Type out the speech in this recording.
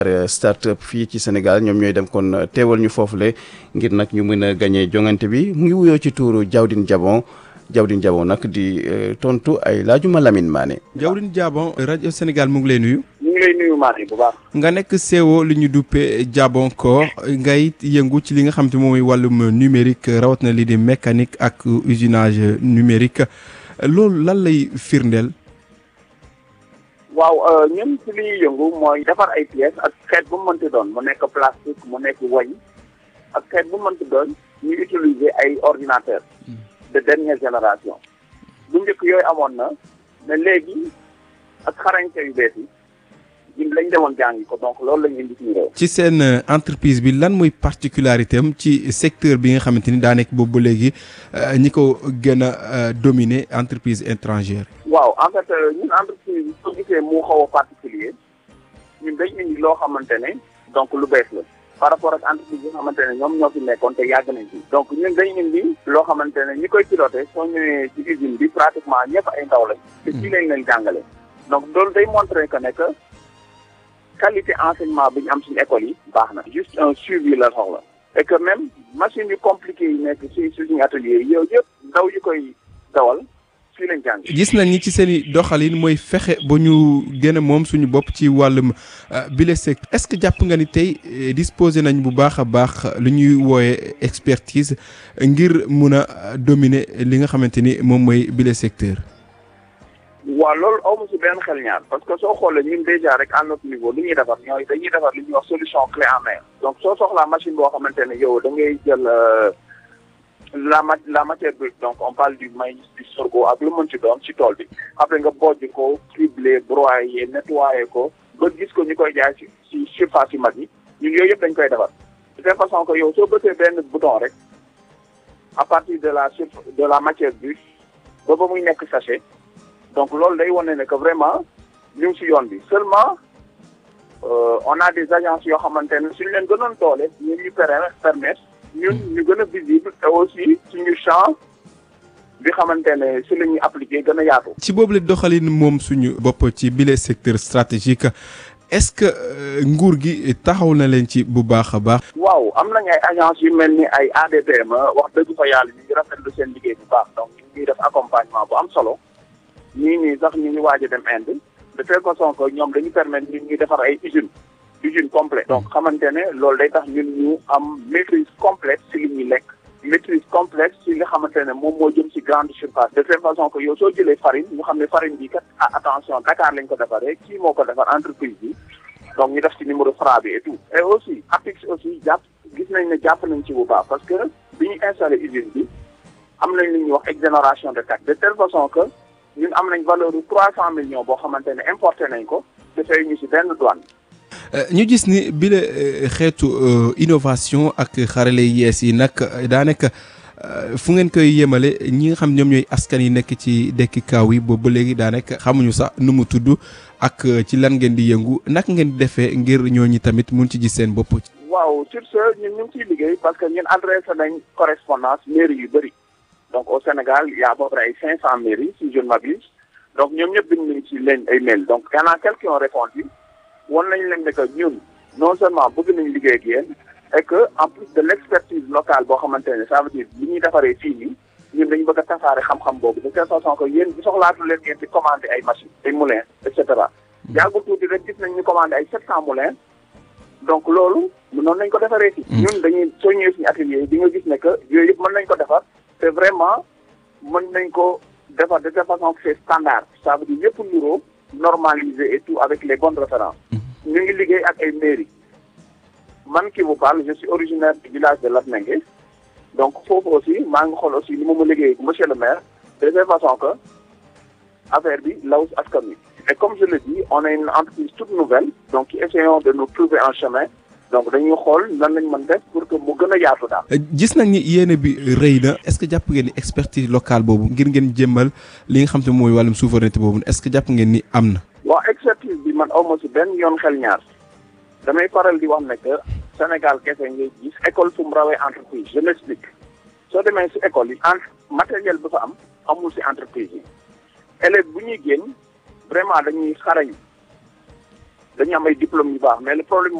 start-up fii ci Sénégal ñoom ñooy dem kon teewal ñu foofule ngir nag ñu mën a gagné jongante bi mu ngi wuyoo ci tuuru Jawdin Jabon Jawdin Jabon nag di tontu ay laajuma Lamine Mané. Jawdin Jabon rajo Sénégal mu ngi lay nuyu. ñu ngi lay nuyu Mané bu baax. nga nekk CEO li ñu duppee Jabon Core ngay yëngu ci li nga xam te moom mooy wàllum numérique rawat na li di mécanique ak usinage numérique loolu lan lay firndeel. waaw ñun ci li ñuy yëngu mooy defar ay pièces ak xeet bu mu mënti doon mu nekk plastique mu nekk wañ ak xeet bu mu mënti doon ñu utiliser ay ordinateurs de dernière génération bu njëkk yooyu amoon na mais léegi ak xarañte yu bees yi ñun lañ demoon jàngi ko donc loolu la ñu indi suñu réew. ci seen entreprise bi lan mooy particularité am ci secteur bi nga xamante ni daa nekk boobu ba léegi ñi ko gën a dominer entreprise étrangère. waaw en fait ñun entreprise bi soo gisee mu xaw a particulier ñun dañ indi loo xamante ne donc lu bees la par rapport ak entreprise yi nga xamante ne ñoom ñoo fi nekkoon te yàgg nañ ci donc ñun dañ indi loo xamante ne ñi koy piloté soo ñëwee ci usine bi pratiquement ñëpp ay ndaw lañ te ci lañ leen jàngale donc loolu day montré que ne que qualité enseignement bi ñu am suñu école yi baax na juste un suivi la soxla et que même machine yu compliqué yi nekk si suñu atelier yi yow yëpp ndaw yi koy dawal fii lañ jàng gis nañ ni ci seen i doxalin mooy fexe ba ñu gën a moom suñu bopp ci wàllum bile secteur est-ce que jàpp nga ni tey disposé nañ bu baax a baax lu ñuy wooyee expertise ngir mun a dominer li nga xamante ni moom mooy bile secteur. waaw loolu amu si benn xel ñaar parce que soo xoolee ñun déjà rek à notre niveau li ñuy defar ñooy dañuy defar li ñuy wax solution clé en main donc soo soxlaa machine boo xamante ne yow da ngay jël la ma la matière brute donc on parle du maïs du sorgho ak lu mën ci doon ci tool bi après nga bojj ko cribler broyer nettoyer ko ba gis ko ñu koy jaay ci ci surface yu mag yi ñun yooyu yëpp dañ koy defar de telle façon que yow soo bësee benn bouton rek à partir de la sur de la matière brute ba ba muy nekk sachet donc loolu day wane ne que vraiment ñu ngi si yoon bi seulement on a des agences yoo xamante ne suñu leen gënoon doole ñu ñu permettre ñun ñu gën a visible et aussi suñu champ bi xamante ne si la ñuy appliquer gën a yaatu. ci boobu la doxalin moom suñu bopp ci bile secteur stratégique est-ce que nguur gi taxaw na leen ci bu baax a baax. waaw am nañ ay agences yu mel ni ay ADPM wax dëgg fa yàlla ñu ngi rafetlu seen liggéey bu baax donc ñu ngi def accompagnement bu am solo. ñii nii sax ñu ngi waaj a dem Inde de telle façon que ñoom dañu permettre ñun ñuy defar ay usines usines complètes donc xamante ne loolu day tax ñun ñu am maîtrise complète si li ñuy lekk maîtrise complète si li xamante ne moom moo jëm si grande surface de telle façon que yow soo jëlee farine ñu xam ne farine bi kat ah attention Dakar lañ ko defaree kii moo ko defar entreprise bi donc ñu def ci numéro Fra bi et tout et aussi APIX aussi jàpp gis nañ ne jàpp nañ ci bu baax parce que bi ñu installé usine bi am nañ li ñuy wax exonération de taxe de telle façon que ñun am nañ valeur bu trois cent millions boo xamante ne importé nañ ko te fay ñu ci benn douane. ñu gis ni bile xeetu innovation ak xarale yees yi nag daanaka fu ngeen koy yemale ñi nga xam ñoom ñooy askan yi nekk ci dekki kaaw yi boobu ba léegi daanaka xamuñu sax nu mu tudd ak ci lan ngeen di yëngu naka ngeen di defee ngir ñooñu tamit mun ci gis seen bopp. waaw sur ce ñun ñu ngi ciy liggéey parce que ñun adressé nañ correspondance mairie yu bëri. donc au Sénégal il y a à peu près ay cinq cent mairies si je ne m'abuse donc ñoom ñëpp bind nañ ci leen ay mail donc y en a quelques qui ont répondu wan nañ leen ne que ñun non seulement bëgg nañ liggéey ak yéen et que en plus de l'expertise locale boo xamante ne ça veut dire li ñuy defaree fii nii ñun dañu bëgg a tasaare xam-xam boobu de telle façon que yéen bi soxlaatu leen ngeen di commander ay machines ay moulins et cetera yàggul tuuti rek gis nañ ñu commander ay sept cent moulins donc loolu noonu nañ ko defaree fii ñun dañuy soo ñëwee suñu atelier yi di nga gis ne que yooyu yëpp mën nañ ko defar te vraiment mën nañ ko defar de telle façon que c'est standard ça veut dire yëpp nuroo normalisé et tout avec les bonnes références ñu ngi liggéey ak ay mairie man qui vous parle je suis originaire du village de Latmingué donc foofu aussi maa ngi xool aussi li ma ma liggéey monsieur le maire de telle façon que affaire bi law si askan wi et comme je le dis on est une entreprise toute nouvelle donc essayons de nous trouver un chemin donc dañuy xool nan lañ mën def pour que mu gën a yaatu daal. gis nañ ni yéene bi rëy na est-ce que jàpp ngeen ni expertise locale boobu ngir ngeen jëmmal li nga xam te mooy wàllum souveraineté boobu est-ce que jàpp ngeen ni am na. waaw expertise bi man aw ma si benn yoon xel ñaar damay faral di wax ne que Sénégal kese ngay gis école fu mu rawee entreprise je m'explique soo demee si école yi entre matériel bi fa am amul si entreprise yi élèves bu ñuy génn vraiment dañuy xarañ dañu am ay diplômes yu baax mais le problème